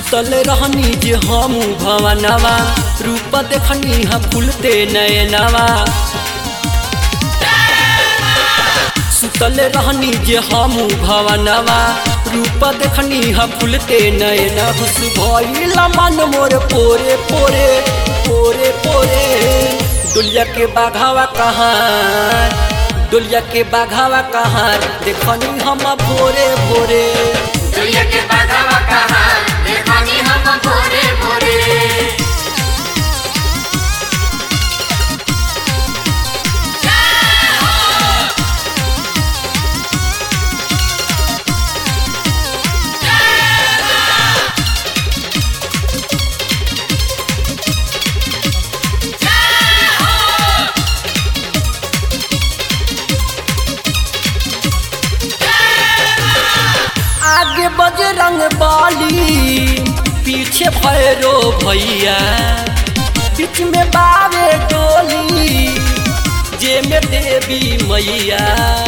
सुतल रहनी जे हम भवनवा रूप देखनी हम फूलते नयनवा सुतल रहनी जे हम भवनवा रूप देखनी हम फूलते नयन हुस भइल मन मोर पोरे पोरे पोरे पोरे दुलिया के बाघावा कहाँ दुलिया के बाघावा कहाँ देखनी हम भोरे भोरे दुनिया के बाधावा कहा देखनी हम भोरे भोरे आगे बजरंग बाली पीछे भैरो भैया बीच में बावे डोली जे में देवी मैया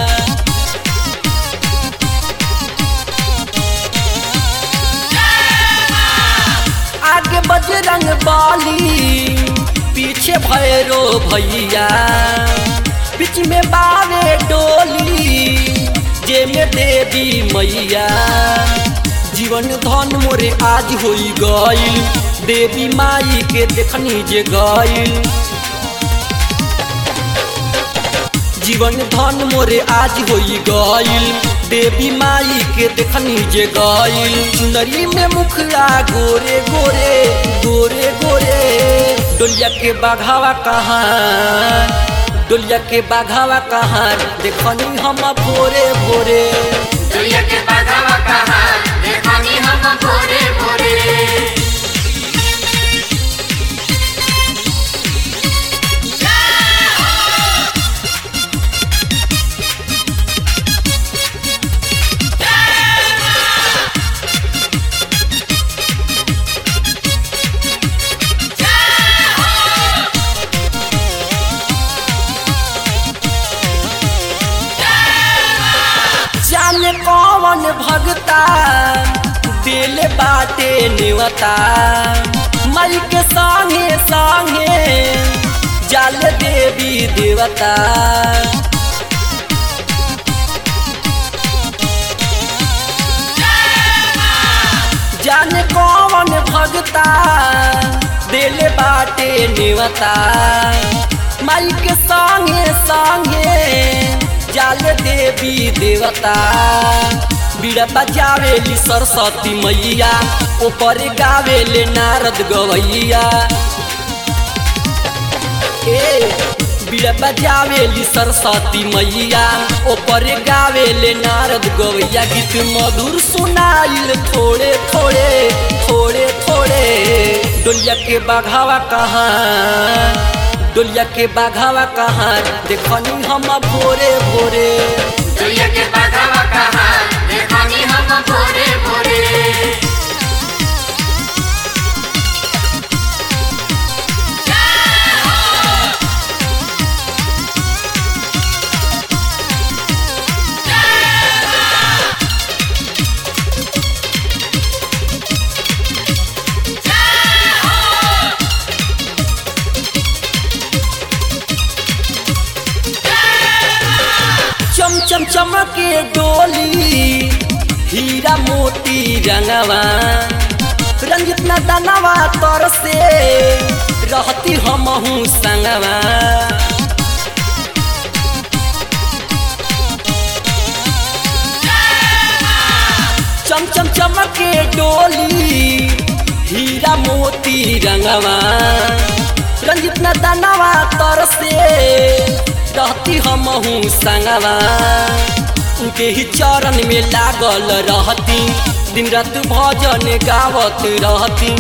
आगे बजरंग बाली पीछे भैरो भैया बीच में बावे डोली जे में देवी मैया जीवन धन मोरे आज होई गईल देवी माई के देखनी जे गईल जीवन धन मोरे आज होई गईल देवी माई के देखनी जे गईल चुनरी में मुखड़ा गोरे गोरे गोरे गोरे डोलिया के बाघावा कहाँ डोलिया के बाघावा कहाँ देखनी हम भोरे भोरे दुनिया के बाधावा कहा देखनी हम भोरे भोरे जाने कौन भगता दिल बाटे नेवता मई के संगे संगे जाल देवी देवता जाने कौन भगता दिल बाटे नेवता माई के संगे संगे जाल देवी देवता बीड़ा बजावेली सरस्वती मैया ऊपर गावेले नारद गवैया ए बीड़ा बजावेली सरस्वती मैया ऊपर गावेले नारद गवैया गीत मधुर सुनाइल थोड़े थोड़े थोड़े थोड़े डोलिया के बाघावा कहाँ डोलिया के बाघावा कहाँ देखनी हम भोरे भोरे दुनिया के बाधावा कहा देखनी हम भोरे भोरे चम चम चमके डोली हीरा मोती रंगवा रंजित न दनवा तर से रहती हमहू संगवा चम चम चमके डोली हीरा मोती रंगवा रंजित न दनवा तर से रहती हमहू संगवा उनके ही चरण में लागल रहती दिन रात भजन गावत रहती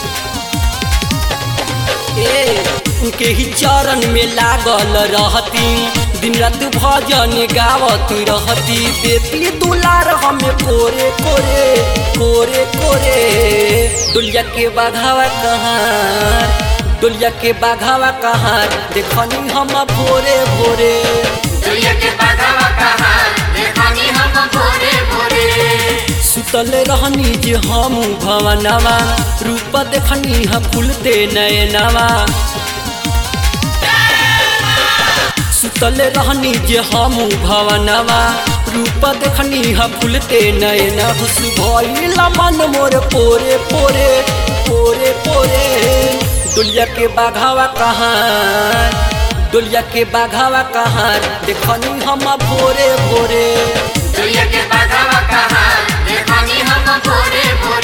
ए उनके ही चरण में लागल रहती दिन रात भजन गावत रहती बेटी दुलार हमें कोरे कोरे कोरे कोरे दुलिया के बाघावा कहाँ दुलिया के बाघावा कहाँ देखनी हम भोरे भोरे दुनिया के बाधावा कहा देखनी देखनी हम भोरे भोरे सुतल रहनी जे हम भवनवा रूप देखनी ह फूलते नयनवा सुतल रहनी जे हम भवनवा रूप देखनी ह फूलते नयन हुस भइल मन मोर पोरे पोरे पोरे पोरे दुलिया के बाघावा कहाँ दुलिया के बाघावा कहाँ देखनी हम भोरे भोरे दुनिया के बाघावा कहाँ देखनी हम भोरे भोरे